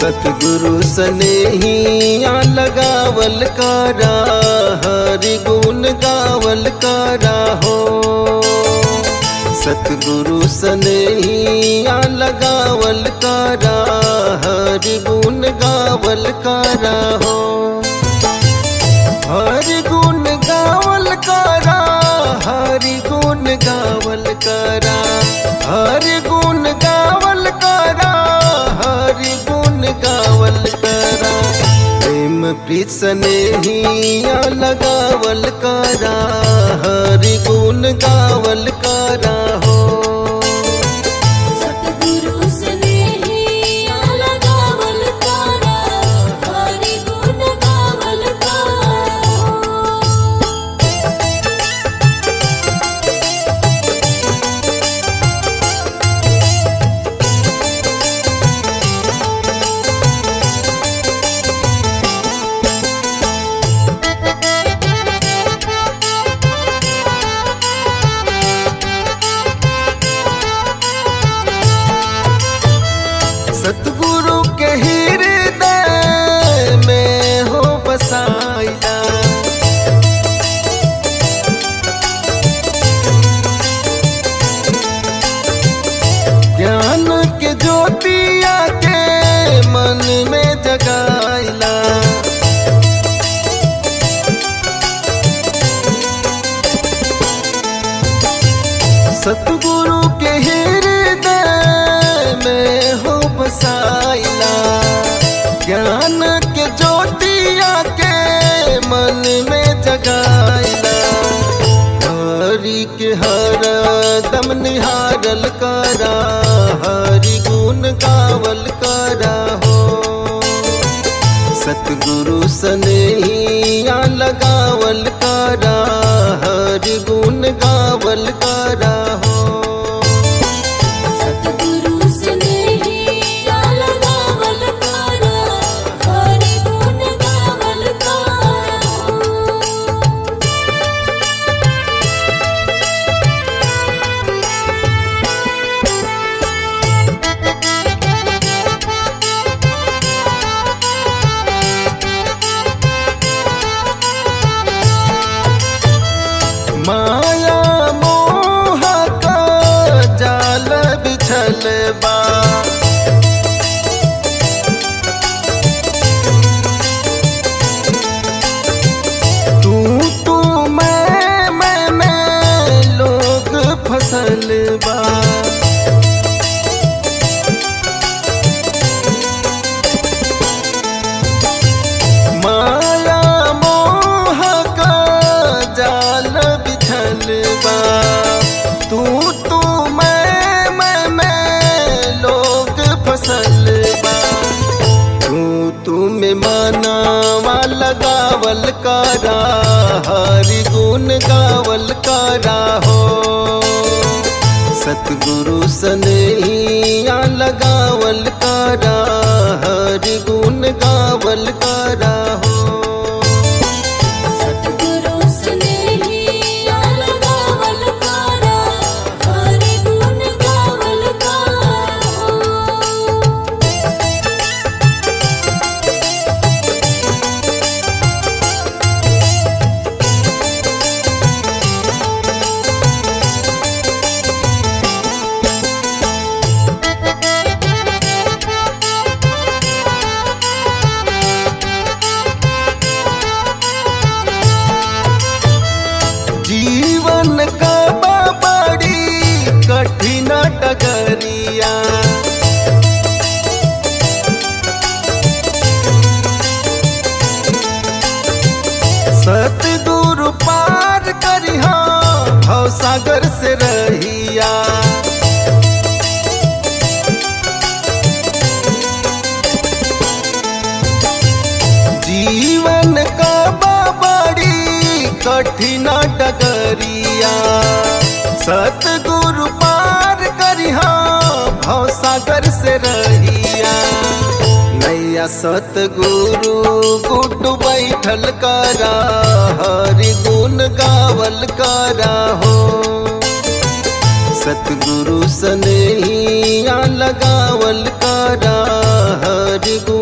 सतगुरु सनेहिया लगावल कारा हरि गुण गावल कारा हो सतगुरु सनेहिया लगावल कारा हरि गुण गावल कारा हो हरि गुण गावल कारा हरि गुण गावल कारा हरि गुण गावल कारा हरि गुण गावल कारा प्रेम प्रीत स्नेहिया लगावल कारा हरि गुण गावल कारा हो सतगुरु स्नेहिया लगावल कारा हरि गुण गावल कारा सतगुरु के हृदय में हो बसाया ज्ञान के ज्योतिया के मन में जगाइला सतगुरु के हृदय में हो बसाइला ज्ञान के ज्योतिया के मन में जगाइला हरि के हर दम निहारल करा हरि गुण गावल करा हो सतगुरु सनेहिया लगावल करा हरि गुण गावल करा हो सतगुरु स्नेहिया लगावल कारा हरि गुण गावल कारा माया मोह का जाल बिछल बा तू तू मैं मैं मैं लोग फसल बा माया मोह का जाल बिछल बा तू तू मैं मैं मैं लोग फसल बा तू तू में मानावा लगावल कारा हरि गुण गावल कारा हो सतगुरु सनेहिया लगावल कारा हरि गुण गावल कारा हो सतगुरु स्नेहिया लगावल कारा हरि गुण गावल कारा जीवन का बड़ी कठिन डगरिया सतगुरु पार करिहा भव सागर से रहिया जीवन का बड़ी कठिन डगरिया सतगुरु पार करिहा भव सागर से रहिया नैया सतगुरु गुड्डू बैठल करा हरि गुण गावल करा हो सतगुरु सनेहिया लगावल करा हरि गुण